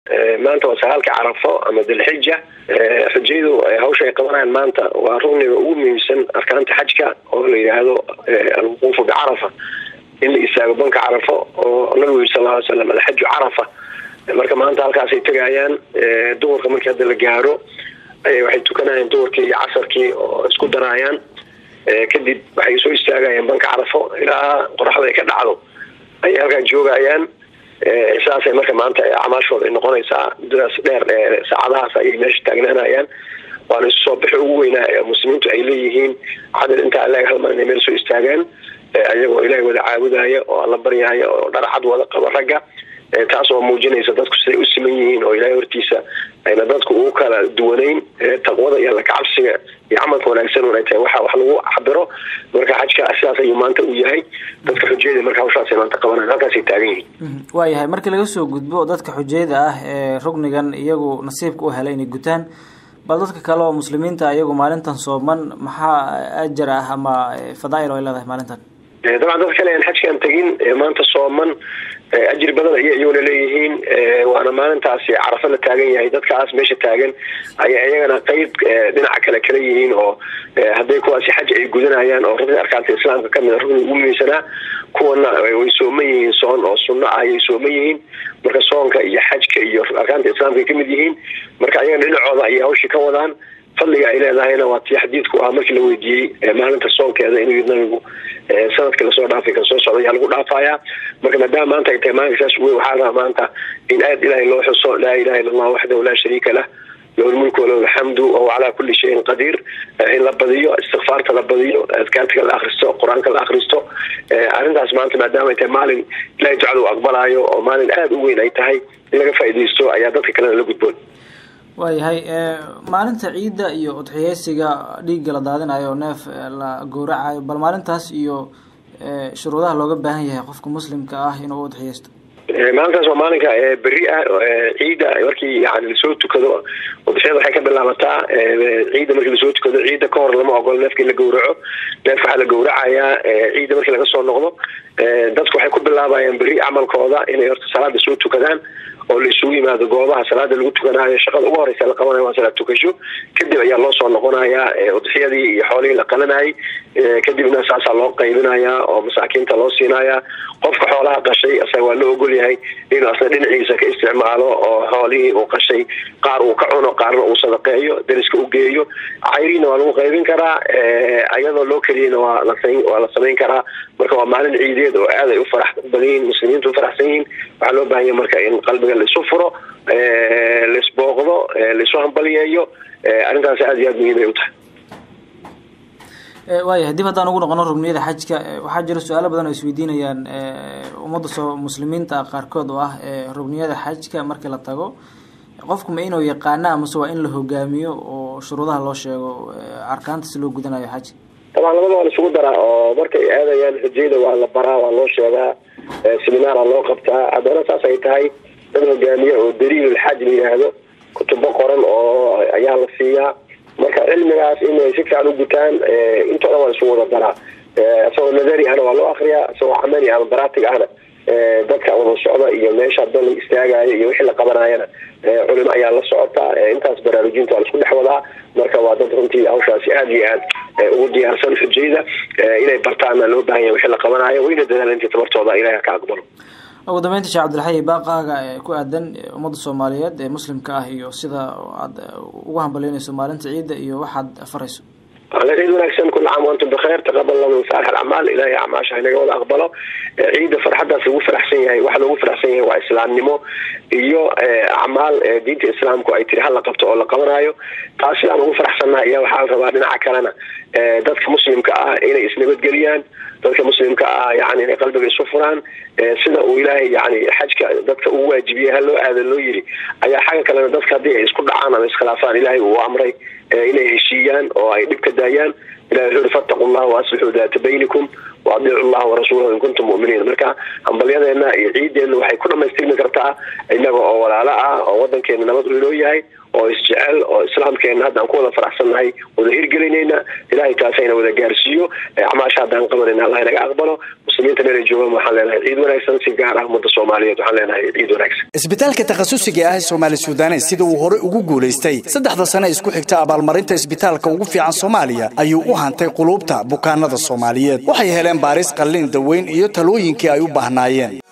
maanta waa sagaalka carafo ama dilxija xujayadu hawsha ay qabanayaan maanta waa rugniga ugu muhiimsan arkaanta xajka oo la yidhaahdo alwuquufu bicarafa in la istaago banka carafo oo nabigu yiri sal ly slam alxaju carafa marka maanta halkaasay tegayaan duhurka markii hadda la gaaro waxay tukanayaan duhurkii iyo casarkii oo isku daraayaan kadib waxay soo istaagayaan banka carafo ilaa qoraxda ay ka dhacdo ayay halkaa joogayaan sidaasay marka maanta acmaashooda ay noqonaysaa muddadaas dheer saacadahaas ayay meesha taagnaanayaan waana isu soo bixi ugu weynaa ee muslimiintu ay leeyihiin cadal intaa leeg hal mar inay meel soo istaagaan ayagoo ilaahay wada caabudaya oo alla baryaya oo dharcad wada qaba ragga taas oo muujinaysa dadku siday u siman yihiin oo ilaahay hortiisa ayna dadku ugu kala duwanayn taqwada iyo lakacabsiga iyo camalka wanaagsan un ay tahay waxa wax lagu cabiro marka xajka sidaas ayuu maanta u yahay dadka xujayada marka hawshaasay maanta qabanayan halkaasay taagan yihiin waayahay markii laga soo gudbo dadka xujayada ah ee rugnigan iyagu nasiibka u helay inay gutaan bal dadka kale oo muslimiinta iyagu maalintan sooman maxaa ajar ah ama fadaail ay leedahay maalintan dabcan dad kale aan xajkaan tegin maanta sooman ajir badan ayay iyaguna leeyihiin waana maalintaasi carafo la taagan yahay dadkaas meesha taagan ayay iyagana qeyb dhinaca kale kala yihiin oo hadday kuwaasi xaj ay gudanayaan oo rugni arkaanta islaamka kamid a rugni ugu muhiimsanaa kuwana way sooman yihiin soon oo sunno ah ayay sooman yihiin marka soonka iyo xajka iyo arkaanta islaamka ay kamid yihiin marka ayagana dhinacooda ayay hawshii ka wadaan fadliga ay leedahayna waa tii xadiidku ahaa markii la weydiiyey maalinta soonkeeda inuu yii nabigu sanadkii lasoo dhaafay kan soo socda ayaa lagu dhaafayaa marka maadaama maanta ay tahay maalinka saas wey waxaa rabaa maanta in aada ilaahay loo xuso laa ilaha illa allah waxdahu laa shariika lah lahu lmulku walahu alxamdu wahuwa calaa kulli shayin qadiir in la badiyo istikfaarta la badiyo adkaartika la akristo qur-aanka la akristo arrintaas maanta maadaama ay tahay maalin ilahay ducada u aqbalaayo oo maalin aada u weyn ay tahay in laga faaidaysto ayaa dadka kalena la gudboon waayahay maalinta ciidda iyo udxiyeysiga dhiigga la daadinayo neef la gowracayo bal maalintaas iyo shuruudaha looga baahan yahay qofka muslimka ah inuu udxiyeysto maalintaas waa maalinka beri ah ciidda markii yani lasoo tukado udxiyada waxay ka bilaabataa ciidda markii lasoo tukado ciidda ka hor lama ogolo neefka in la gowraco neefka waxaa la gowracayaa ciidda markii laga soo noqdo dadku waxay ku bilaabayaan beri camalkooda inay horta salaada soo tukadaan oo la isugu yimaado goobaha salaada lagu tukanaayo shaqada ugu horeysa la qabanayo waa salaad tukasho kadib ayaa loo soo noqonayaa udxiyadii iyo xoolihii la qalanayay kadibna saasaa loo qaybinayaa oo masaakiinta loo siinayaa qofka xoolaha qashay asaga waa loo ogol yahay inuu asna dhinaciisa ka isticmaalo oo xoolihii uu qashay qaar uu ka cuno qaarna uu sadaqeeyo deriska u geeyo cayriina waa lagu qaybin karaa ayadoo loo keliyana waa lawaa la samayn karaa marka waa maalin ciideed oo aad ay u farax badan yihiin muslimiintu ufaraxsan yihiin waxaa loo bahanya marka in qalbiga laisu furo laisbooqdo laisu hambaliyeeyo arrintaas aada iyo aad muhiim ay u tahay waayahay dib haddaan ugu noqono rugniyada xajka waxaa jira su-aalo badan oo isweydiinayaan ummadda soo muslimiinta qaarkood oo ah rugniyada xajka markii la tago qofku ma inuu yaqaano amase waa in la hogaamiyo oo shuruudaha loo sheego arkaanta si loo gudanayo xajka dabcan labada waa la isugu daraa oo markay aadayaan xujayda waa la baraa waa loo sheegaa seminaara loo qabtaa haddana saas ay tahay dad hogaamiye oo daliilulxaj la yidhaahdo kutubo qoran oo ayaa la siiyaa marka cilmigaas inay si fiican u gutaan intoo dhan waa isugu wada daraa isagoo nadari ahna waa loo akriyaa isagoo camali ama baraatig ahna dadka wada socda iyo meesha dan la istaagayo iyo wixii la qabanayana culimo ayaa la socota intaas baraarujinta waa la isku dhex wadaa marka waa dad runtii hawshaasi aada iyo aad ugu diyaarsan xujayda inay bartaana loo bahan yahay wixii la qabanayo wayna dadaala intii tabartooda ilahay ka aqbalo ugu dambeynta sheekh cabdilxayi baaqaaga ku aadan ummadda soomaaliyeed ee muslimka ah iyo sida aad ugu hambalyeynayso maalinta ciidda iyo waxaad farayso ciid wanaagsan kula caam wantum bikheer taqabal lahu saalix alacmaal ilahay acmaasha inaga wada aqbalo ciidda farxadaas lagu faraxsan yahay waxa loogu faraxsan yahay waa islaamnimo iyo acmaal diinta islaamku ay tiri hala qabto oo la qabanayo taas sidaan ugu faraxsannaha ayaa waxaa la rabaa dhinaca kalena dadka muslimka ah inay isnabadgeliyaan dadka muslimka ah yani inay qalbiga isu furaan sida uu ilaahay yani xajka dadka uu waajibiyey ha loo aada loo yiri ayaa xagga kalena dadka haddii ay isku dhacaan ama iskhilaafaan ilaahay uu amray inay heshiiyaan oo ay dhibka daayaan ilahi wuxuu uri fattaqu llah waaslixuu daata baynikum waadiicu llaha warasuulahu in kuntum mu'miniin marka hambalyadeena iyo ciideenna waxay ku dhamaystirmi kartaa inaga oo walaalo ah oo wadankeena nabad u inoo yahay oo isjecel oo islaamkeena hadda aan ku wada faraxsannahay wada hirgelinayna ilahay taasayna wada gaarsiiyo acmaasha haddaan qabanayna allah inaga aqbalo muslimiinta meelay joogaan waxaan leenahay ciid wanaagsan si gaar ah ummadda soomaaliyeed waxaan leenahay ciid wanaagsan isbitaalka takhasusiga ah ee soomaali suudanes sida uu horey ugu guulaystay saddexda sane isku xigta abaalmarinta isbitaalka ugu fiican soomaaliya ayuu u hantay quluubta bukaanada soomaaliyeed waxay heleen baaris qalliin daweyn iyo talooyinkii ay u baahnaayeen